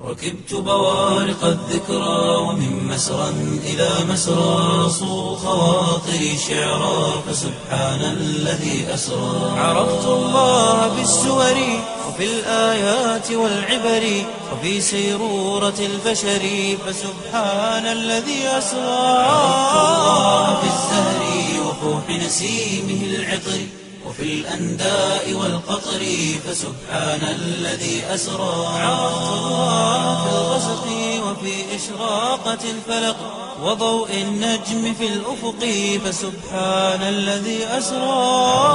ركبت بوارق الذكرى ومن مسرى إلى مسرى صو خواطري شعرا فسبحان الذي أسرى عرفت الله بالسور وفي الآيات والعبر وفي سيرورة البشر فسبحان الذي أسرى عرفت الله في الزهر وفوح نسيمه العطر وفي الأنداء والقطر فسبحان الذي أسرى عرفت الله في الغسق وفي إشراقة الفلق وضوء النجم في الأفق فسبحان الذي أسرى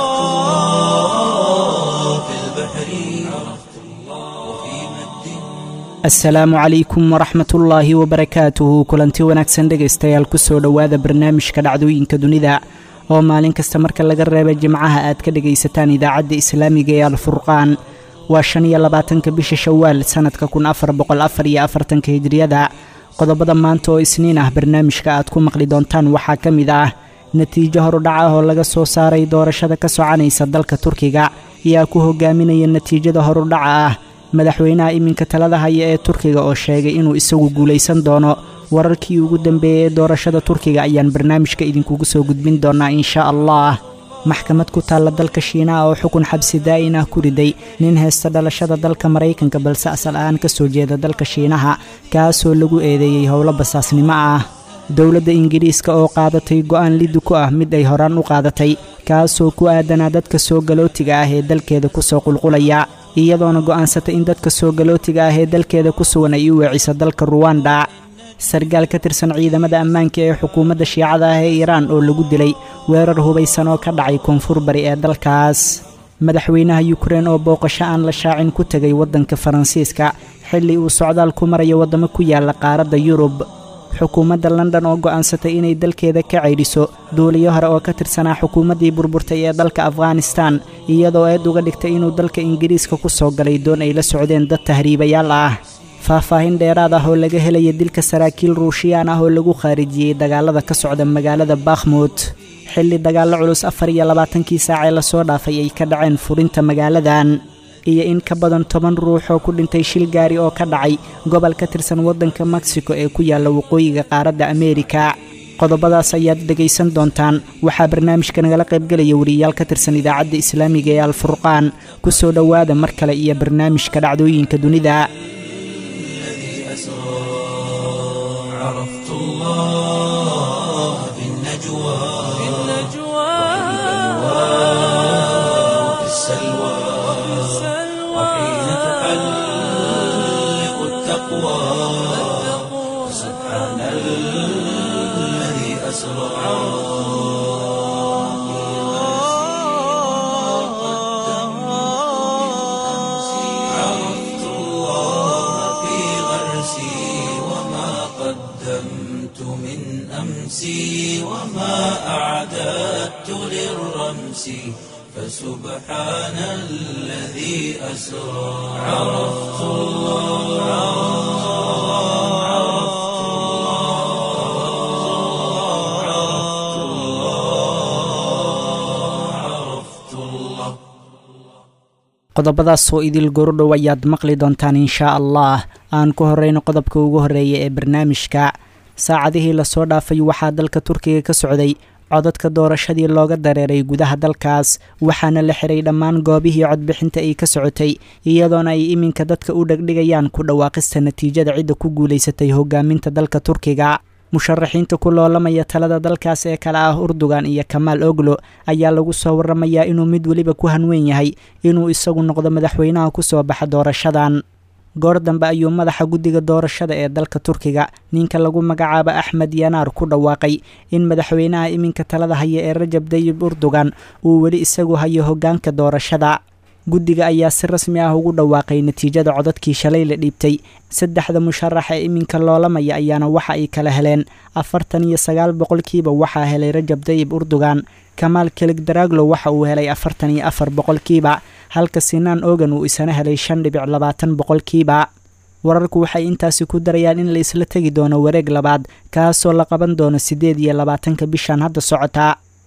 في البحر عرفت الله وفي مد asalaamu calaykum waraxmatullaahi wabarakaatuhu kulanti wanaagsan dhegaystayaal kusoo dhowaada barnaamijka dhacdooyinka dunida oo maalin kasta marka laga reeba jimcaha aad ka dhegaysataan idaacadda islaamiga ee alfurqaan waa shan iyo labaatanka bisha shawaal sannadka kun afar boqol afar iyo afartanka hijriyada qodobada maanta oo isniin ah barnaamijka aad ku maqli doontaan waxaa ka mid ah natiijo horudhac ah oo laga soo saaray doorashada ka soconaysa dalka turkiga ayaa ku hogaaminaya natiijada horudhaca ah madaxweynaha iminka talada haya ee turkiga oo sheegay inuu isagu guulaysan doono wararkii ugu dambeeyey ee doorashada turkiga ayaan barnaamijka idinkugu soo gudbin doonaa insha allah maxkamad ku taalla dalka shiinaha oo xukun xabsi daa'in ah ku riday nin haysta dhalashada dalka maraykanka balse asal ahaan ka soo jeeda dalka shiinaha kaasoo lagu eedeeyey howlo basaasnimo ah dowladda ingiriiska oo qaadatay go'aan liddi ku ah mid ay horaan u qaadatay kaasoo ku aadanaa dadka soo galootiga ah ee dalkeeda kusoo qulqulaya iyadoona go'aansatay in dadka soo galootiga ah ee dalkeeda ku sugan ay u weeciso dalka ruwanda sargaal ka tirsan ciidamada ammaanka ee xukuumadda shiicada ah ee iiraan oo lagu dilay weerar hubaysan oo ka dhacay koonfur bari ee dalkaas madaxweynaha yukrein oo booqasho aan la shaacin ku tegay waddanka faransiiska xilli uu socdaal ku marayo waddamo ku yaalla qaaradda yurub xukuumadda london oo go'aansatay inay dalkeeda ka caydhiso duuliyo hore oo ka tirsanaa xukuumaddii burburtay ee dalka afghanistan iyadoo eed uga dhigtay inuu dalka ingiriiska ku soo galay doon ay la socdeen dad tahriibayaal ah faahfaahin dheeraad ah oo laga helaya dilka saraakiil ruushiyaan ah oo lagu khaarijiyey dagaalada ka socda magaalada bakhmut xilli dagaallo culus afar iyo labaatankii saacee lasoo dhaafay ay ka dhaceen furinta magaaladan iyo in ka badan toban ruux oo ku dhintay shil gaari oo ka dhacay gobol ka tirsan waddanka mexico ee ku yaalla waqooyiga qaaradda ameerika qodobadaas ayaad dhegaysan doontaan waxaa barnaamijka nagala qaybgelaya wariyayaal ka tirsan idaacadda islaamiga ee alfurqaan ku soo dhowaada mar kale iyo barnaamijka dhacdooyinka dunida الذي أسرى عرفت الله في النجوى في وفي السلوى وحين تحلق التقوى سبحان الذي أسرى عرفت الله في غرسي وما قدمت من أمسي وما أعددت للرمس فسبحان الذي أسرى عرفت الله عرفت الله عرفت الله عرفت الله qodobadaas oo idil gorodhow ayaad maqli doontaan inshaa allah aan ku horreyno qodobka ugu horreeya ee barnaamijka saacadihii lasoo dhaafay waxaa dalka turkiga ka socday codadka doorashadii looga dareeray gudaha dalkaas waxaana la xiray dhammaan goobihii codbixinta ay ka socotay iyadoona ay iminka dadka u dhegdhigayaan ku dhawaaqista natiijada cidda ku guulaysatay hogaaminta dalka turkiga musharaxiinta ku loolamaya talada dalkaas ee kale ah urdugan iyo kamaal oglo ayaa lagu soo waramayaa inuu mid weliba ku hanweyn yahay inuu isagu noqdo madaxweynaha ku soo baxa doorashadan goor dambe ayuu madaxa guddiga doorashada ee dalka turkiga ninka lagu magacaabo axmed yanaar ku dhawaaqay in madaxweynaha iminka talada haya ee rajab dayib urdugan uu weli isagu hayo hoggaanka doorashada guddiga ayaa si rasmi ah ugu dhawaaqay natiijada codadkii shalay la dhiibtay saddexda musharax ee iminka loolamaya ayaana waxa ay kala heleen afartan iyo sagaal boqolkiiba waxaa helay rajab dayib urdugan kamaal kelig daraglo waxa uu helay afartan iyo afar boqolkiiba halka sinaan ogan uu isana helay shan dhibic labaatan boqolkiiba wararku waxay intaasi ku darayaan in la isla tegi doono wareeg labaad kaasoo la qaban doono siddeed iyo labaatanka bishan hadda socotaa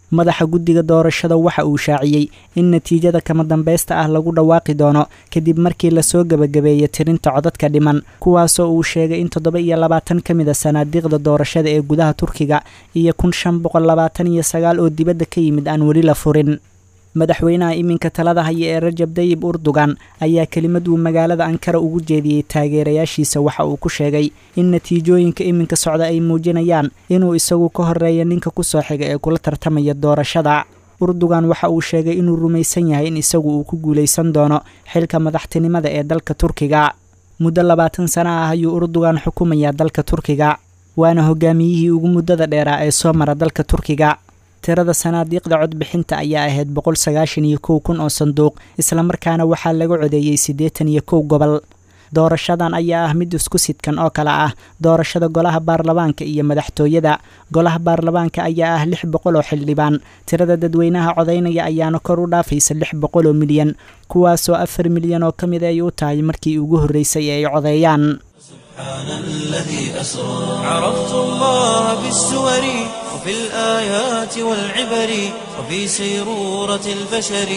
madaxa guddiga doorashada waxa uu shaaciyey in natiijada kama dambaysta ah lagu dhawaaqi doono kadib markii lasoo gebagabeeyey tirinta codadka dhiman kuwaasoo uu sheegay in toddoba iyo labaatan ka mid a sanaadiiqda doorashada ee gudaha turkiga iyo kun shan boqol labaatan iyo sagaal oo dibadda ka yimid aan weli la furin madaxweynaha iminka talada haya ee rajab dayib urdugan ayaa kelimad uu magaalada ankara ugu jeediyey taageerayaashiisa waxa uu ku sheegay in natiijooyinka iminka socda ay muujinayaan inuu isagu ka horeeya ninka kusoo xiga ee kula tartamaya doorashada urdugan waxa uu sheegay inuu rumaysan yahay in isagu uu ku guulaysan doono xilka madaxtinimada ee dalka turkiga muddo labaatan sano ah ayuu urdugan xukumayaa dalka turkiga waana hogaamiyihii ugu muddada dheeraa ee soo mara dalka turkiga tirada sanaadiiqda codbixinta ayaa ahayd boqol sagaashan iyo kow kun oo sanduuq islamarkaana waxaa laga codeeyey siddeetan iyo kow gobol doorashadan ayaa ah mid isku sidkan oo kale ah doorashada golaha baarlamaanka iyo madaxtooyada golaha baarlamaanka ayaa ah lix boqol oo xildhibaan tirada dadweynaha codaynaya ayaana kor u dhaafaysa lix boqol oo milyan kuwaasoo afar milyan oo ka mid ay u tahay markii ugu horreysay ee ay codeeyaan سبحان الذي أسرى عرفت الله بالسور وفي الآيات والعبر وفي سيرورة البشر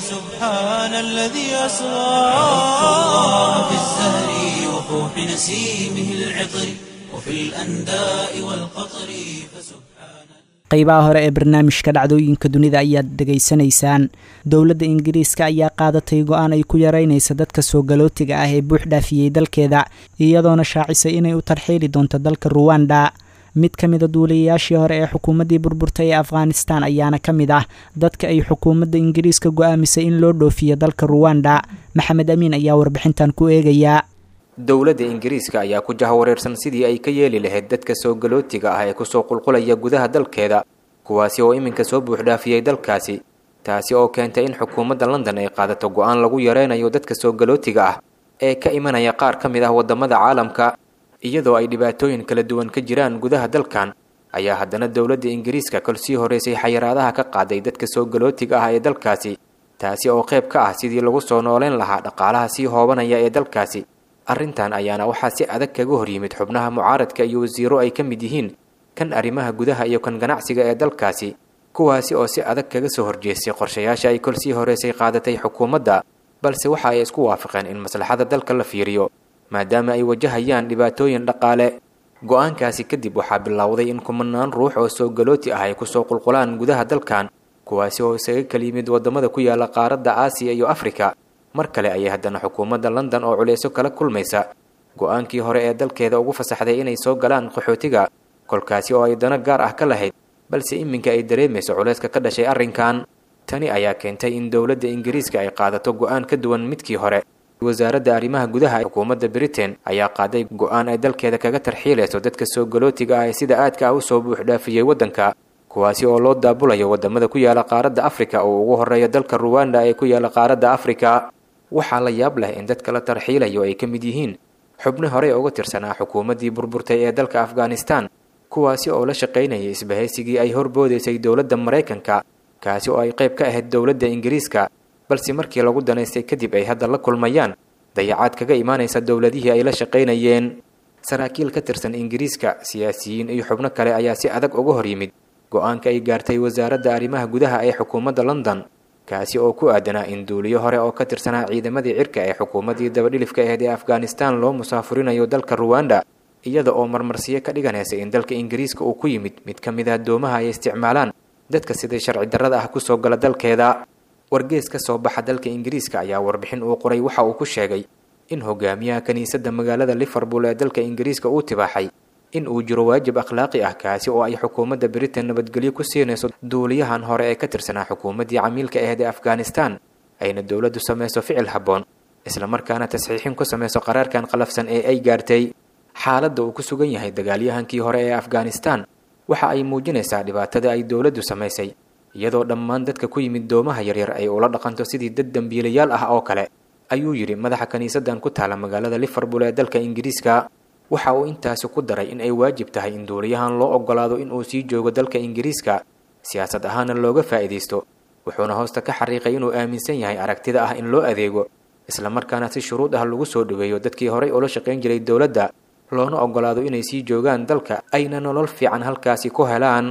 فسبحان الذي أسرى عرفت الله في الزهر وفوح نسيمه العطر وفي الأنداء والقطر فسبحان qaybaha hore ee barnaamijka dhacdooyinka dunida ayaad dhegaysanaysaan dowladda ingiriiska ayaa qaadatay go-aan ay ku yareynaysa dadka soo galootiga ah ee buux dhaafiyey dalkeeda iyadoona shaacisay inay u tarxiili doonto dalka ruwanda mid ka mida duuliyayaashii hore ee xukuumaddii burburtay ee afghanistan ayaana ka mid ah dadka ay xukuumadda ingiriiska go-aamisay in loo dhoofiyo dalka ruwanda maxamed amiin ayaa warbixintan ku eegayaa dowladda ingiriiska ayaa ku jahawareersan sidii ay ka yeeli lahayd dadka soo galootiga ah ee kusoo qulqulaya gudaha dalkeeda kuwaasi oo iminka soo buuxdhaafiyey dalkaasi taasi oo keentay in xukuumadda london ay qaadato go-aan lagu yareynayo dadka soo galootiga ah ee ka imanaya qaar ka mid ah waddamada caalamka iyadoo ay dhibaatooyin kala duwan ka jiraan gudaha dalkan ayaa haddana dowladda ingiriiska kol sii horeysay xayiraadaha ka qaaday dadka soo galootiga ah ee dalkaasi taasi oo qayb ka ah sidii lagu soo nooleyn lahaa dhaqaalaha sii hoobanaya ee dalkaasi arrintan ayaana waxaa si adag kaga hor yimid xubnaha mucaaradka iyo wasiiro ay ka mid yihiin kan arrimaha gudaha iyo kan ganacsiga ee dalkaasi kuwaasi oo si adag kaga soo horjeestay qorshayaasha ay kol sii horeysay qaadatay xukuumadda balse waxa ay isku waafaqeen in maslaxada dalka la fiiriyo maadaama ay wajahayaan dhibaatooyin dhaqaale go-aankaasi kadib waxaa bilowday in kumanaan ruux oo soo galooti ah ay kusoo qulqulaan gudaha dalkan kuwaasi oo isaga kala yimid waddamada ku yaala qaaradda aasiya iyo afrika mar kale ayay haddana xukuumadda london oo culayso kala kulmaysa go-aankii hore ee dalkeeda ugu fasaxday inay soo galaan qaxootiga kolkaasi oo ay dano gaar ah ka lahayd balse iminka ay dareemayso culayska ka dhashay arrinkan tani ayaa keentay in dowladda ingiriiska ay qaadato go-aan ka duwan midkii hore wasaaradda arrimaha gudaha ee xukuumadda britain ayaa qaaday go-aan ay dalkeeda kaga tarxiilayso dadka soo galootiga ah ee sida aadka ah usoo buuxdhaafiyey waddanka kuwaasi oo loo daabulayo waddamada ku yaala qaaradda afrika oo ugu horreeya dalka ruwanda ee ku yaala qaaradda afrika waxaa la yaab leh in dadka la tarxiilayo ay ka mid yihiin xubno horey uga tirsanaa xukuumaddii burburtay ee dalka afghanistan kuwaasi oo la shaqaynayay isbahaysigii ay horboodaysay dowladda maraykanka kaasi oo ay qayb ka ahayd dowladda ingiriiska balse markii lagu danaystay kadib ay hadda la kulmayaan dayacaad kaga imaanaysa dowladihii ay la shaqaynayeen saraakiil ka tirsan ingiriiska siyaasiyiin iyo xubno kale ayaa si adag uga hor yimid go-aanka ay gaartay wasaaradda arrimaha gudaha ee xukuumadda london kaasi oo ku aadanaa in duuliyo hore oo ka tirsanaa ciidamadii cirka ee xukuumaddii dabadhilifka aheyd ee afghanistan loo musaafurinayo dalka ruwanda iyada oo marmarsiyo ka dhiganaysa in dalka ingiriiska uu ku yimid mid ka mid ah doomaha ay isticmaalaan dadka siday sharci darrada ah kusoo gala dalkeeda wargees ka soo baxa dalka ingiriiska ayaa warbixin uu qoray waxa uu ku sheegay in hogaamiyaha kiniisadda magaalada liverpool ee dalka ingiriiska uu tibaaxay in uu jiro waajib akhlaaqi ah kaasi oo ay xukuumadda britain nabadgelyo ku siinayso duuliyahan hore ee ka tirsanaa xukuumaddii camiilka aheyd ee afghanistan ayna dowladdu samayso ficil habboon islamarkaana tasxiixin ku samayso qaraarkan qalafsan ee ay gaartay xaaladda uu ku sugan yahay dagaalyahankii hore ee afghanistan waxa ay muujinaysaa dhibaatada ay dowladdu samaysay iyadoo dhammaan dadka ku yimid doomaha yaryar ay ula dhaqanto sidii dad dembiilayaal ah oo kale ayuu yidhi madaxa kiniisaddan ku taala magaalada liverpool ee dalka ingiriiska waxa uu intaasi ku daray in ay waajib tahay in duuliyahan loo oggolaado in uu sii joogo dalka ingiriiska siyaasad ahaana looga faa'iidaysto wuxuuna hoosta ka xariiqay inuu aaminsan yahay aragtida ah in loo adeego islamarkaana si shuruud ah lagu soo dhoweeyo dadkii horay ula shaqayn jiray dowladda loona oggolaado inay sii joogaan dalka ayna nolol fiican halkaasi ku helaan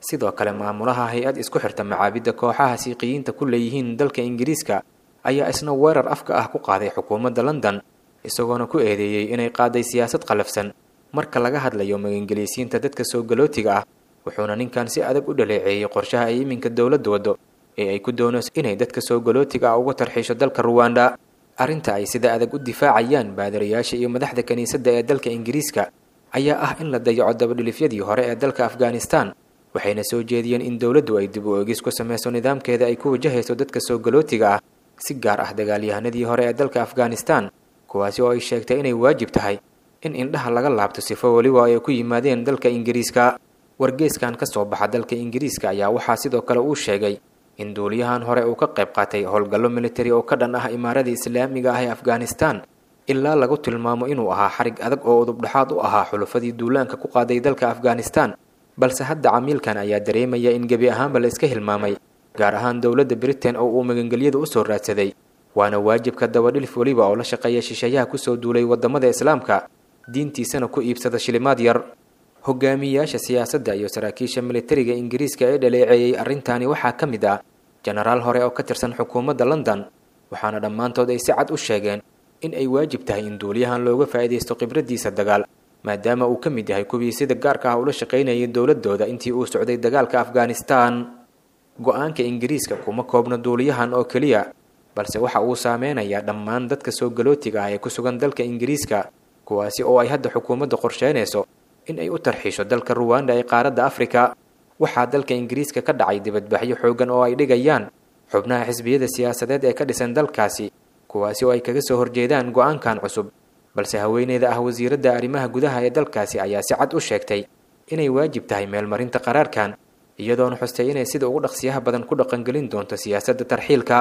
sidoo kale maamulaha hay-ad isku xirta macaabidda kooxaha siiqiyiinta ku leeyihiin dalka ingiriiska ayaa isna weerar afka ah ku qaaday xukuumadda london isagoona ku eedeeyey inay qaaday siyaasad qalafsan marka laga hadlayo magangeliysiinta dadka soo galootiga ah wuxuuna ninkan si adag u dhaleeceeyey qorshaha ay iminka dowladda waddo ee ay ku doonayso inay dadka soo galootiga ah uga tarxiisho dalka ruwanda arrinta ay sida adag u difaacayaan baadarayaasha iyo madaxda kiniisadda ee dalka ingiriiska ayaa ah in la dayaco dabadhilifyadii hore ee dalka afghanistan waxayna soo jeediyeen in dowladdu ay dib u eegis ku samayso nidaamkeeda ay ku wajahayso dadka soo galootiga ah si gaar ah dagaalyahanadii hore ee dalka afghanistan kuwaasi oo ay sheegtay inay waajib tahay in indhaha laga laabto sifo weliba ay ku yimaadeen dalka ingiriiska wargeeskan ka soo baxa dalka ingiriiska ayaa waxaa sidoo kale uu sheegay in duuliyahan hore uu ka qayb qaatay howlgallo militari oo ka dhan ah imaarada islaamiga ah ee afghanistan ilaa lagu tilmaamo inuu ahaa xarig adag oo udubdhexaad u ahaa xulufadii duulaanka ku qaaday dalka afghanistan balse hadda camiilkan ayaa dareemaya in gebi ahaanba la iska hilmaamay gaar ahaan dowladda britain oo uu magangelyada u soo raadsaday waana waajibka dabadhilif weliba oo la shaqeeya shisheeyaha kusoo duulay waddamada islaamka diintiisana ku iibsada shilimaad yar hogaamiyayaasha siyaasadda iyo saraakiisha militariga ingiriiska ee dhaleeceeyey arrintaani waxaa ka mid ah jenaraal hore oo ka tirsan xukuumadda london waxaana dhammaantood ay si cad u sheegeen in ay waajib tahay in duuliyahan looga faa'iidaysto khibraddiisa dagaal maadaama uu ka mid yahay kuwii sida gaarka ah ula shaqaynayay dowladooda intii uu socday dagaalka afghanistan go-aanka ingiriiska kuma koobno duuliyahan oo keliya balse waxa uu saameynayaa dhammaan dadka soo galootiga ah ee ku sugan dalka ingiriiska kuwaasi oo ay hadda xukuumadda qorsheynayso in ay u tarxiisho dalka ruwanda ee qaaradda afrika waxaa dalka ingiriiska ka dhacay dibadbaxyo xooggan oo ay dhigayaan xubnaha xisbiyada siyaasadeed ee ka dhisan dalkaasi kuwaasi oo ay kaga soo horjeedaan go-aankan cusub balse haweeneyda ah wasiiradda arrimaha gudaha ee dalkaasi ayaa si cad u sheegtay inay waajib tahay meelmarinta qaraarkan iyadoona xustay inay sida ugu dhaqsiyaha badan ku dhaqangelin doonto siyaasadda tarxiilka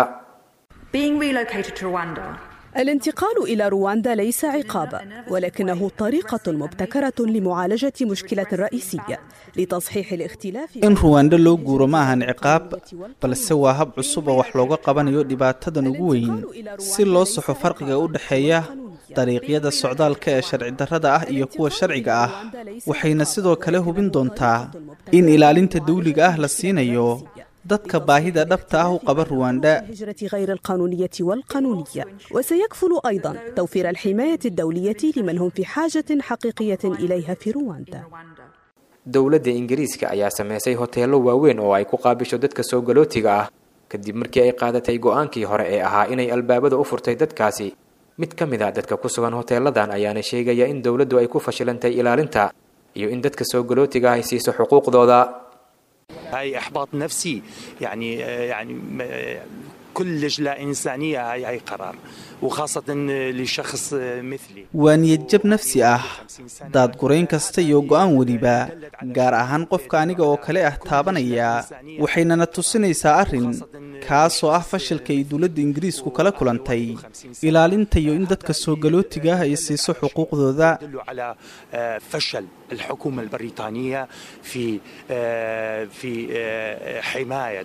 الانتقال إلى رواندا ليس عقابا ولكنه طريقة مبتكرة لمعالجة مشكلة رئيسية لتصحيح الاختلاف in ruwanda loo guuro ma ahan ciqaab balse waa hab cusub oo wax looga qabanayo dhibaatadan ugu weyn si loo saxo farqiga u dhexeeya dariiqyada socdaalka ee sharci darrada ah iyo kuwa sharciga ah waxayna sidoo kale hubin doontaa in ilaalinta dawliga ah la siinayo dadka baahida dhabta ah u qaba ruwanda الهجرة غير القانونية والقانونية وسيكفل أيضا توفير الحماية الدولية لمن هم في حاجة حقيقية إليها في رواندا dowladda ingiriiska ayaa sameysay hoteello waaweyn oo ay ku qaabisho dadka soo galootiga ah kadib markii ay qaadatay go-aankii hore ee ahaa inay albaabada u furtay dadkaasi mid ka mid a dadka ku sugan hoteeladan ayaana sheegaya in dowladdu ay ku fashilantay ilaalinta iyo in dadka soo galootiga ah ay siiso xuquuqdooda هاي احباط نفسي يعني يعني كل لجنه انسانيه هاي هاي قرار وخاصه لشخص مثلي waa niyadjab nafsi ah daadgurayn kasta iyo go-aan weliba gaar ahaan qofka aniga oo kale ah taabanaya waxaynana tusinaysaa arrin kaasoo ah fashilka ay dowladda ingiriisku kala kulantay ilaalinta iyo in dadka soo galootiga ah ay siiso xuquuqdooda يدل على فشل الحكومه البريطانيه في في حمايه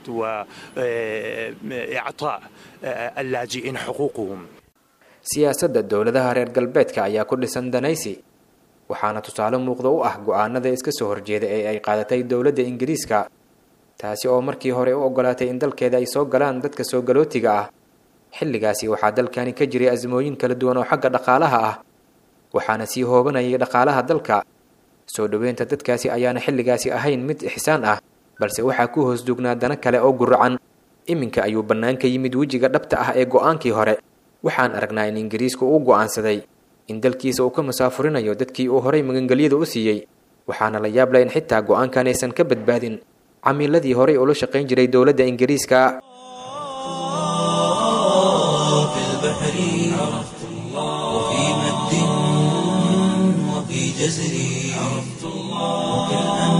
واعطاء اللاجئين حقوقهم siyaasadda dowladaha reer galbeedka ayaa ku dhisan danaysi waxaana tusaale muuqda u ah go-aanada iska soo horjeeda ee ay qaadatay dowladda ingiriiska taasi oo markii hore u ogolaatay in dalkeeda ay soo galaan dadka soo galootiga ah xilligaasi waxaa dalkani ka jiray asmooyin kala duwan oo xagga dhaqaalaha ah waxaana sii hoobanayay dhaqaalaha dalka soo dhoweynta dadkaasi ayaana xilligaasi ahayn mid ixsaan ah balse waxaa ku hoos duugnaa dana kale oo guracan iminka ayuu bannaan ka yimid wejiga dhabta ah ee go-aankii hore waxaan aragnaa in ingiriisku uu go'aansaday in dalkiisa uu ka musaafurinayo dadkii uu horay magangelyada u siiyey waxaana la yaab leh in xitaa go-aankan aysan ka badbaadin camiiladii horay ula shaqayn jiray dowladda ingiriiska في البحر عرفت الله وفي مد وفي جزر عرفت الله وفي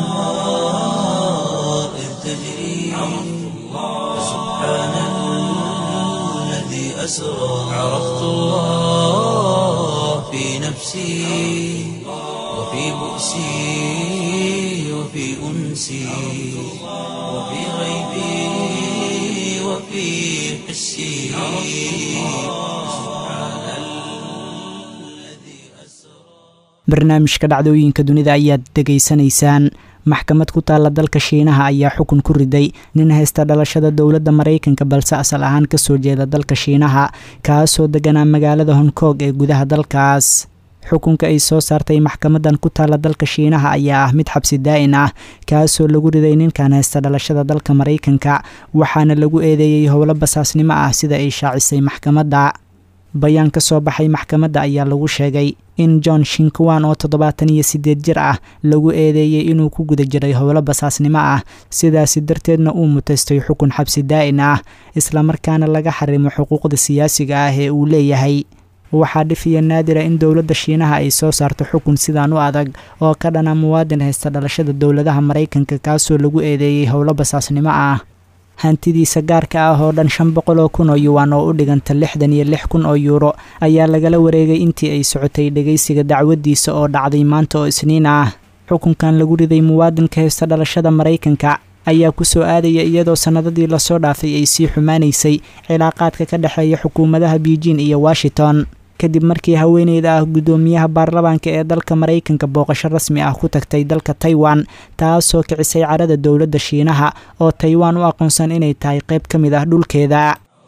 الأنهار إذ تجري عرفت الله سبحان الذي أسرى عرفت الله في نفسي وفي بؤسي وفي أنسي وفي غيبي وفي حسي سبحان الذي أسرى barnaamijka dhacdooyinka dunida ayaad dhegaysanaysaan maxkamad ku taalla dalka shiinaha ayaa xukun ku riday nin haysta dhalashada dowladda maraykanka balse asal ahaan kasoo jeeda dalka shiinaha kaasoo deganaa magaalada hong kong ee gudaha dalkaas xukunka ay soo saartay maxkamadan ku taalla dalka shiinaha ayaa ah mid xabsi daa-in ah kaasoo lagu riday ninkan haysta dhalashada dalka maraykanka waxaana lagu eedeeyey howlo basaasnimo ah sida ay shaacisay maxkamadda bayaan ka soo baxay maxkamadda ayaa lagu sheegay in john shinkwan oo toddobaatan iyo siddeed jir ah lagu eedeeyey inuu ku guda jiray howlo basaasnimo ah sidaasi darteedna uu mutaystay xukun xabsi daa-in ah islamarkaana laga xarimo xuquuqda siyaasiga ah ee uu leeyahay waxaa dhifiya naadira in dowladda shiinaha ay soo saarto xukun sidaan u adag oo ka dhana muwaadin haysta dhalashada dowladaha maraykanka kaasoo lagu eedeeyey howlo basaasnimo ah hantidiisa gaarka ah oo dhan shan boqol oo kun oo yuwan oo u dhiganta lixdan iyo lix kun oo yuuro ayaa lagala wareegay intii ay socotay dhegaysiga dacwadiisa oo dhacday maanta oo isniin ah xukunkan lagu riday muwaadinka haysta dhalashada maraykanka ayaa ku soo aadaya iyadoo sannadadii lasoo dhaafay ay sii xumaanaysay cilaaqaadka ka dhexeeya xukuumadaha beijing iyo washington kadib markii haweeneyda ah guddoomiyaha baarlamaanka ee dalka maraykanka booqasho rasmi ah ku tagtay dalka taiwan taasoo kicisay carada dowladda shiinaha oo taiwan u aqoonsan inay tahay qayb ka mid ah dhulkeeda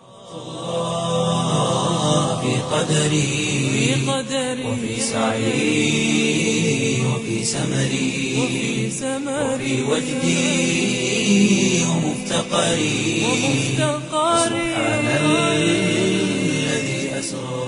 في قدري وفي سعي وفي سمري وفي وجدي ومفتقري سبحان الذي أسرى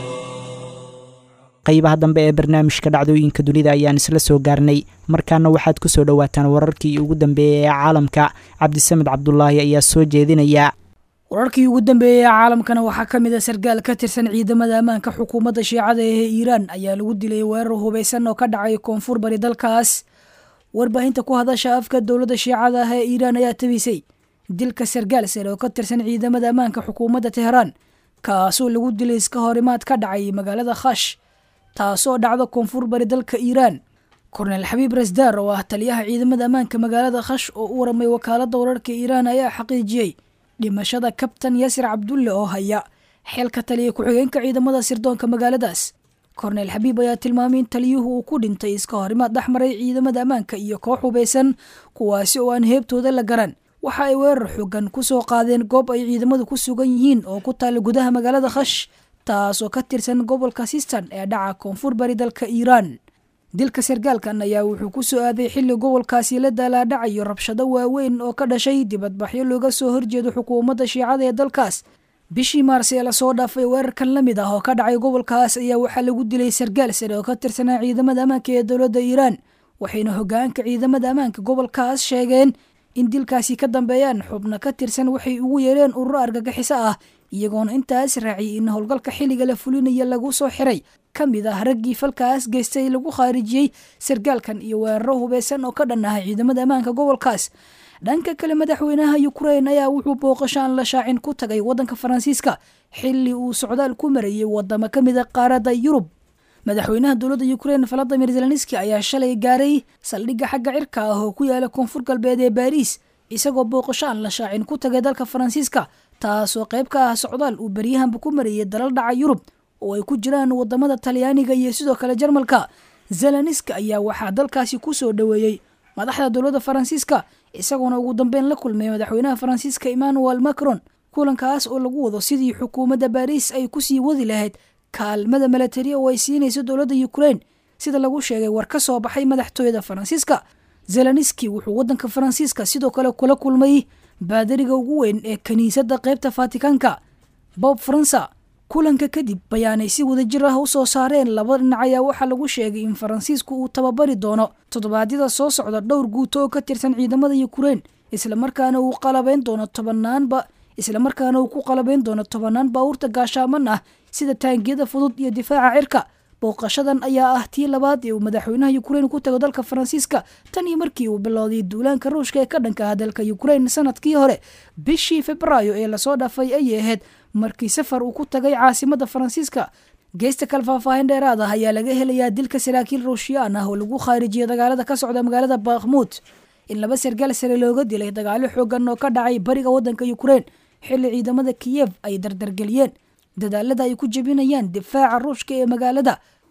qaybaha dambe ee barnaamijka dhacdooyinka dunida ayaan isla soo gaarnay markaana waxaad ku soo dhowaataan wararkii ugu dambeeyey ee caalamka cabdisamed cabdulaahi ayaa soo jeedinaya wararkii ugu dambeeyey ee caalamkana waxaa ka mid a sargaal ka tirsan ciidamada ammaanka xukuumadda shiicada ee iiraan ayaa lagu dilay weerar hubaysan oo ka dhacay koonfur bari dalkaas warbaahinta ku hadasha afka dowladda shiicada ah ee iiraan ayaa tabisay dilka sargaal sare oo ka tirsan ciidamada ammaanka xukuumadda teheraan kaasoo lagu dilay iska horimaad ka dhacay magaalada khash taasoo dhacda koonfur bari dalka iiraan kornel xabiib rasdaar oo ah taliyaha ciidamada ammaanka magaalada khash oo u waramay wakaaladda wararka iiraan ayaa xaqiijiyey dhimashada kabtan yaasir cabdulle oo haya xeelka taliya ku-xigeenka ciidamada sirdoonka magaaladaas kornel xabiib ayaa tilmaamay in taliyuhu uu ku dhintay iska horimaad dhexmaray ciidamada ammaanka iyo koox hubaysan kuwaasi oo aan heebtooda la garan waxa ay weerar xoogan ku soo qaadeen goob ay ciidamadu ku sugan yihiin oo ku taala gudaha magaalada khash taasoo ka tirsan gobolka sistan ee dhaca koonfur bari dalka iiraan dilka sargaalkan ayaa wuxuu ku soo aaday xilli gobolkaasi la daalaadhacayo rabshado waaweyn oo ka dhashay dibadbaxyo looga soo horjeedo xukuumadda shiicada ee dalkaas bishii maars ee lasoo dhaafay weerarkan la mid ah oo ka dhacay gobolkaas ayaa waxaa lagu dilay sargaal sare oo ka tirsanaa ciidamada ammaanka ee dowladda iiraan waxayna hogaanka ciidamada ammaanka gobolkaas sheegeen in dilkaasi ka dambeeyaan xubno ka tirsan waxay ugu yeereen ururo argagixiso ah iyagoona intaas raaciyay in howlgalka xilliga la fulinayo lagu soo xiray ka mid ah raggii falkaas geystay lagu khaarijiyey sargaalkan iyo weeraro hubeysan oo ka dhan ah ciidamada ammaanka gobolkaas dhanka kale madaxweynaha ukrein ayaa wuxuu booqasho aan la shaacin ku tagay waddanka faransiiska xilli uu socdaal ku marayay wadamo ka mid a qaaradda yurub madaxweynaha dowladda ukrein valadimir zelenski ayaa shalay gaaray saldhigga xagga cirka ah oo ku yaala koonfur galbeed ee baariis isagoo booqasho aan la shaacin ku tagay dalka faransiiska taasoo qayb ka ah socdaal uu beryahanba ku marayay dalal dhaca yurub oo ay ku jiraan wadamada talyaaniga iyo sidoo kale jarmalka zelenski ayaa waxaa dalkaasi ku soo dhoweeyey madaxda dowladda faransiiska isagoona ugu dambeyn la kulmay madaxweynaha faransiiska emmanuel macron kulankaas oo lagu wado sidii xukuumadda baariis ay kusii wadi lahayd kaalmada milatari oo ay siinayso dowladda ukrein sida lagu sheegay war ka soo baxay madaxtooyada faransiiska zelenski wuxuu waddanka faransiiska sidoo kale kula kulmay baadariga ugu weyn ee kiniisadda qaybta fatikaanka bob faransa kulanka kadib bayaanay si wadajir ah u soo saareen laba dhinac ayaa waxaa lagu sheegay in faransiisku uu tababari doono toddobaadyada soo socda dhowr guuto oo ka tirsan ciidamada ukrein islamarkaana uu qalabayn doono tobanaanba islamarkaana uu ku qalabayn doono tobanaan baawurta gaashaaman ah sida taangiyada fudud iyo difaaca cirka booqashadan ayaa ah tii labaad ee uu madaxweynaha ukrein ku tago dalka faransiiska tan iyo markii uu bilowday duulaanka ruushka ee ka dhanka ah dalka ukrein sanadkii hore bishii febraayo ee lasoo dhaafay ayay ahayd markii safar uu ku tagay caasimada faransiiska geesta kale faahfaahin dheeraad ah ayaa laga helayaa dilka saraakiil ruushiyaan ah oo lagu khaarijiyay dagaalada ka socda magaalada bakhmuud in laba sargaal sare looga dilay dagaalo xoogan oo ka dhacay bariga waddanka ukrein xilli ciidamada kiyev ay dardargeliyeen dadaalada ay ku jebinayaan difaaca ruushka ee magaalada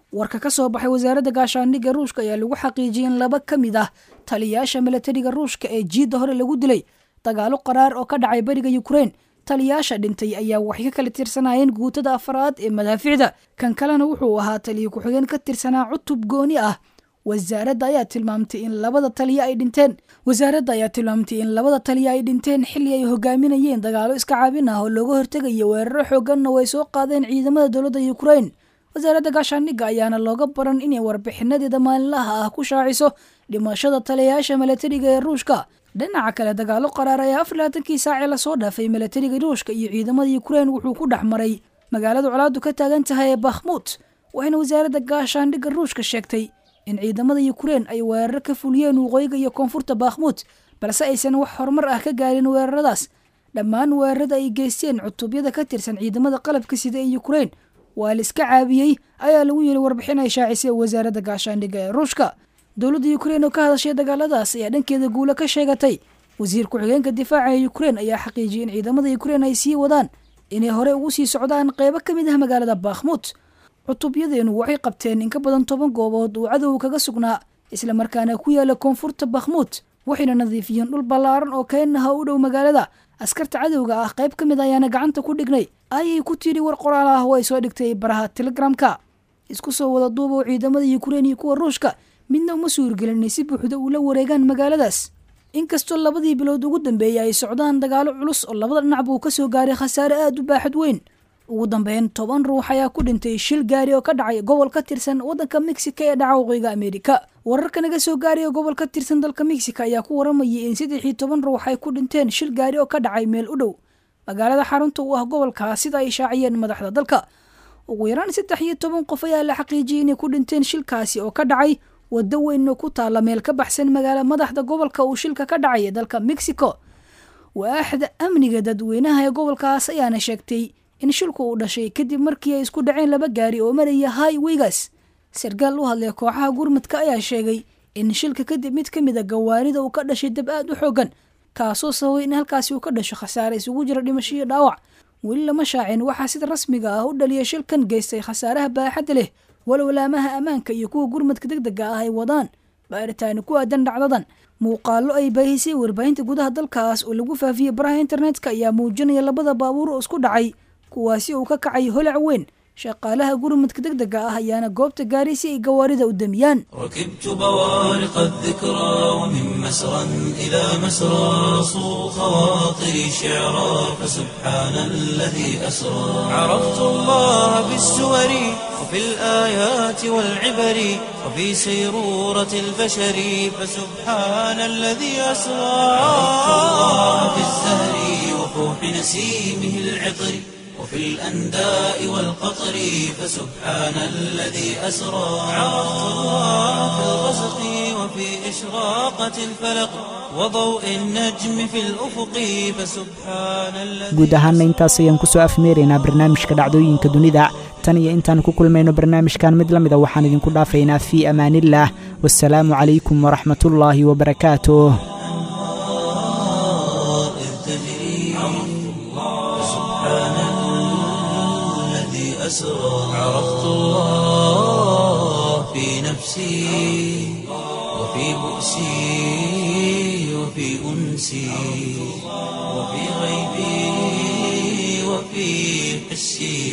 warka ka soo baxay wasaaradda gaashaandhigga ruushka ayaa lagu xaqiijiyay in laba ka mid ah taliyayaasha milatariga ruushka ee jiidda hore lagu dilay dagaalo qaraar oo ka dhacay beriga yukrain taliyayaasha dhintay ayaa waxay ka kala tirsanayeen guutada afraad ee madaaficda kan kalena wuxuu ahaa taliya ku-xigeen ka tirsanaa cutub gooni ah wasaaradda ayaa tilmaamtay in labada taliya ay dhinteen wasaaradda ayaa tilmaamtay in labada taliya ay dhinteen xilli ay hogaaminayeen dagaalo iska caabin ah oo looga hortegayo weeraro xooganna way soo qaadeen ciidamada dowladda yukrain wasaaradda gaashaandhigga ayaana looga baran inay warbixinadeeda maalinlaha ah ku shaaciso dhimashada taliyayaasha milatariga ee ruushka dhinaca kale dagaalo qaraar ayaa afar labaatankii saacee lasoo dhaafay milatariga ruushka iyo ciidamada yukrain wuxuu ku dhex maray magaalada colaadu ka taagan tahay ee bakhmuut waxayna wasaaradda gaashaandhigga ruushka sheegtay in ciidamada yukrain ay weerar ka fuliyeen waqooyiga iyo koonfurta bakhmuut balse aysan wax horumar ah ka gaarin weeraradaas dhammaan weerarada ay geysteen cutubyada ka tirsan ciidamada qalabka sida ee yukrain waa la iska caabiyey ayaa lagu yiri warbixin ay shaacisay wasaaradda gaashaandhigga ee ruushka dowladda yukrain oo ka hadashay dagaaladaas ayaa dhankeeda guulo ka sheegatay wasiir ku-xigeenka difaaca ee yukrain ayaa xaqiijiyay in ciidamada yukrain ay sii wadaan inay hore ugu sii socdaan qeybo ka mid ah magaalada bakhmuut cutubyadeenu waxay qabteen in ka badan toban goobood uu cadow kaga sugnaa islamarkaana ku yaala koonfurta bakhmuut waxayna nadiifiyeen dhul ballaaran oo keenaha u dhow magaalada askarta cadowga ah qayb ka mid ayaana gacanta ku dhignay ayay ku tiri war qoraal ah oo ay soo dhigtay baraha telegramka isku soo wada duubow ciidamada yukrain iyo kuwa ruushka midna uma suurgelinay si buuxda ula wareegaan magaaladaas inkastoo labadii bilood ugu dambeeyay ay socdaan dagaalo culus oo labada dhinac buu ka soo gaaray khasaare aada u baaxad weyn ugu dambeyn toban ruux ayaa ku dhintay shil gaari oo ka dhacay gobol ka tirsan waddanka mexico ee dhaca waqooyiga ameerika wararka naga soo gaaraya gobol ka tirsan dalka mexico ayaa ku waramayay in saddex iyo toban ruux ay ku dhinteen shil gaari oo ka dhacay meel u dhow magaalada xarunta u ah gobolkaas sida ay shaaciyeen madaxda dalka ugu yaraan saddex iyo toban qof ayaa la xaqiijiyay inay ku dhinteen shilkaasi oo ka dhacay waddo weyn oo ku taalla meel ka baxsan magaala madaxda gobolka uu shilka ka dhacay ee dalka mexico waaxda amniga dadweynaha ee gobolkaas ayaana sheegtay in shilku uu dhashay kadib markii ay isku dhaceen laba gaari oo maraya highweygas sarkaal u hadlay kooxaha gurmadka ayaa sheegay in shilka kadib mid ka mid a gawaarida uu ka dhashay dab aad u xoogan kaasoo sababay in halkaasi uu ka dhasho khasaare isugu jira dhimasho iyo dhaawac weli lama shaacin waxaa sida rasmiga ah u dhaliya shilkan geystay khasaaraha baaxadda leh walowlaamaha ammaanka iyo kuwa gurmadka deg dega ah ay wadaan baaritaani ku aadan dhacdadan muuqaalo ay baahisay warbaahinta gudaha dalkaas oo lagu faafiyey baraha internetka ayaa muujinaya labada baabuur oo isku dhacay kuwaasi uu ka kacay holac weyn shaqaalaha gurmadka deg dega ah ayaana goobta gaaray si ay gawaarida u damiyaan ركبت بوارق الذكرى ومن مسرى إلى مسرى صو خواطري شعرا فسبحان الذي أسرى عرفت الله بالسور وفي الآيات والعبر وفي سيرورة البشر فسبحان الذي أسرى عرفت الله بالزهر وفوح نسيمه العطر وفي الأنداء والقطر فسبحان الذي أسرى عرفت الله في الغسق وفي إشراقة الفلق وضوء النجم في الأفق فسبحان الذي guud ahaanna intaas ayaan kusoo afmeeraynaa barnaamijka dhacdooyinka dunida tan iyo intaan ku kulmayno barnaamijkan mid la mida waxaan idinku dhaafaynaa fii amaaniillah wasalaamu calaykum waraxmatullaahi wabarakaatuh إذ تجري فسبحان الذي أسرى عرفت الله في نفسي وفي بؤسي وفي أنسي وفي غيبي وفي حسي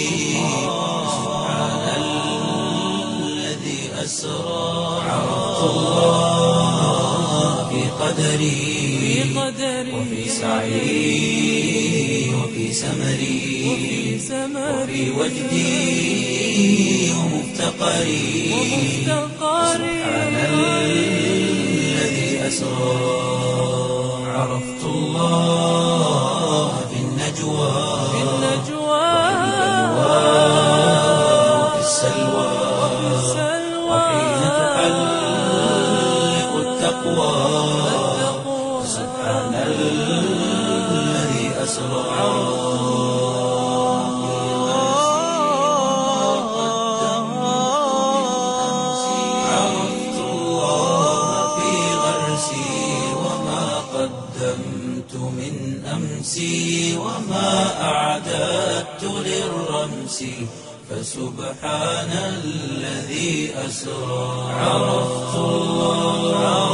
سبحان الذي أسرى عرفت الله في قدري وفي سعي وفي سمري وفي وجدي ومفتقري سبحان الذي أسرى عرفت الله في النجوى وفي السلوى وحين تحلق التقوى سبحان الذي أسرى عرفت الله في غرسي وما قدمت من أمسي وما أعددت للرمس فسبحان الذي أسرى عرفت الله